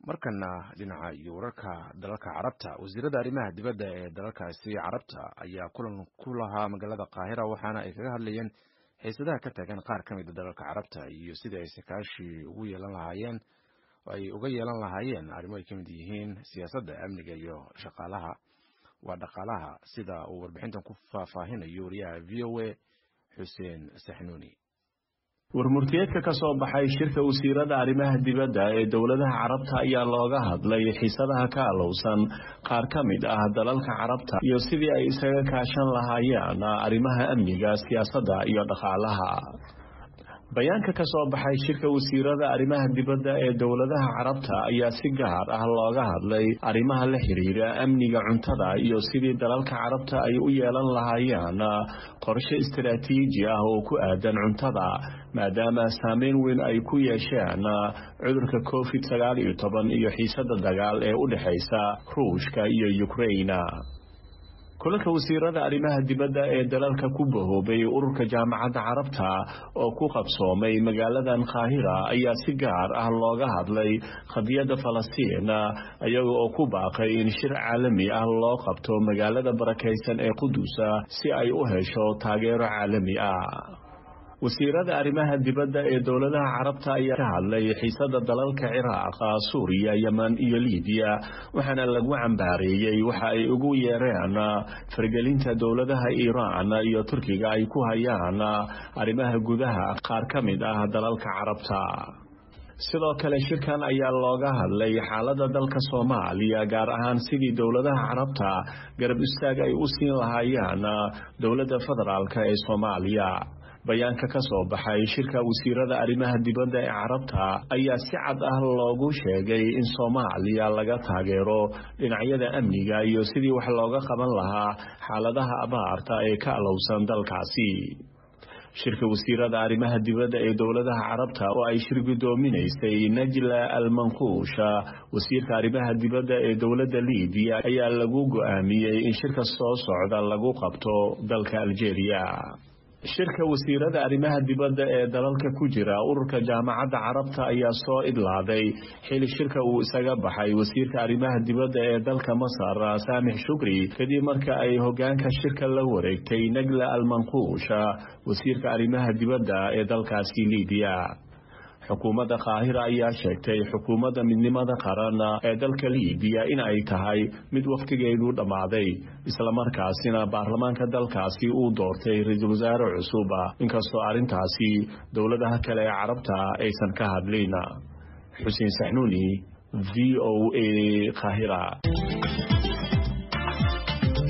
markana dhinaca iyo wararka dalalka carabta wasiirada arrimaha dibadda ee dalalkaasi carabta ayaa kulan ku lahaa magaalada qaahira waxaana ay kaga hadlayeen xiisadaha ka taagan qaar ka mida dalalka carabta iyo sidii ay sakaashi ugu yeelan lahaayeen ay uga yeelan lahaayeen arrimo ay ka mid yihiin siyaasadda amniga iyo shaqaalaha waa dhaqaalaha sida uu warbixintan ku faahfaahinayo wariyaha v o a xuseen saxnuuni warmurtiyeedka ka soo baxay shirka wasiirada arrimaha dibadda ee dowladaha carabta ayaa looga hadlay xiisadaha ka alowsan qaar ka mid ah dalalka carabta iyo sidii ay isaga kaashan lahaayeen arrimaha amniga siyaasadda iyo dhaqaalaha bayaanka ka soo baxay shirka wasiirada arrimaha dibadda ee dowladaha carabta ayaa si gaar ah looga hadlay arrimaha la xiriira amniga cuntada iyo sidii dalalka carabta ay u yeelan lahaayeen qorshe istaraatiiji ah oo ku aadan cuntada maadaama saameyn weyn ay ku yeesheen cudurka covid sagaal iyo toban iyo xiisada dagaal ee u dhexaysa ruushka iyo ukraina kulanka wasiirada arrimaha dibadda ee dalalka ku bahoobay ururka jaamacadda carabta oo ku qabsoomay magaaladan qaahira ayaa si gaar ah looga hadlay qadiyadda falastiin iyaga oo ku baaqay in shir caalami ah loo qabto magaalada barakaysan ee qudusa si ay u hesho taageero caalami ah wasiirada arrimaha dibadda ee dowladaha carabta ayaa ka hadlay xiisada dalalka ciraaq suuriya yeman iyo libiya waxaana lagu cambaareeyey waxa ay ugu yeereen fargelinta dowladaha iiraan iyo turkiga ay ku hayaan arrimaha gudaha qaar ka mid ah dalalka carabta sidoo kale shirkan ayaa looga hadlay xaalada dalka soomaaliya gaar ahaan sidii dowladaha carabta garab istaag ay u siin lahaayeen dowladda federaalk ee soomaaliya bayaanka ka soo baxay shirka wasiirada arrimaha dibadda ee carabta ayaa si cad ah loogu sheegay in soomaaliya laga taageero dhinacyada amniga iyo sidii wax looga qaban lahaa xaaladaha abaarta ee ka alowsan dalkaasi shirka wasiirada arrimaha dibadda ee dowladaha carabta oo ay shir guddoominaysay najla almanquusha wasiirka arrimaha dibadda ee dowladda libiya ayaa lagu go'aamiyey in shirka soo socda lagu qabto dalka aljeeriya shirka wasiirada arrimaha dibadda ee dalalka ku jira ururka jaamacadda carabta ayaa soo idlaaday xili shirka uu isaga baxay wasiirka arrimaha dibadda ee dalka masar saamix shukri kadib marka ay hogaanka shirka la wareegtay nagla almanquusha wasiirka arrimaha dibadda ee dalkaasi libiya xukuumadda qaahira ayaa sheegtay xukuumadda midnimada qaran ee dalka libiya in ay tahay mid wakhtigeedu dhammaaday islamarkaasina baarlamaanka dalkaasi uu doortay ra-iisul wasaare cusub inkastoo arrintaasi dowladaha kale ee carabta aysan ka hadlin xuseen saxnuuni v o a qaahira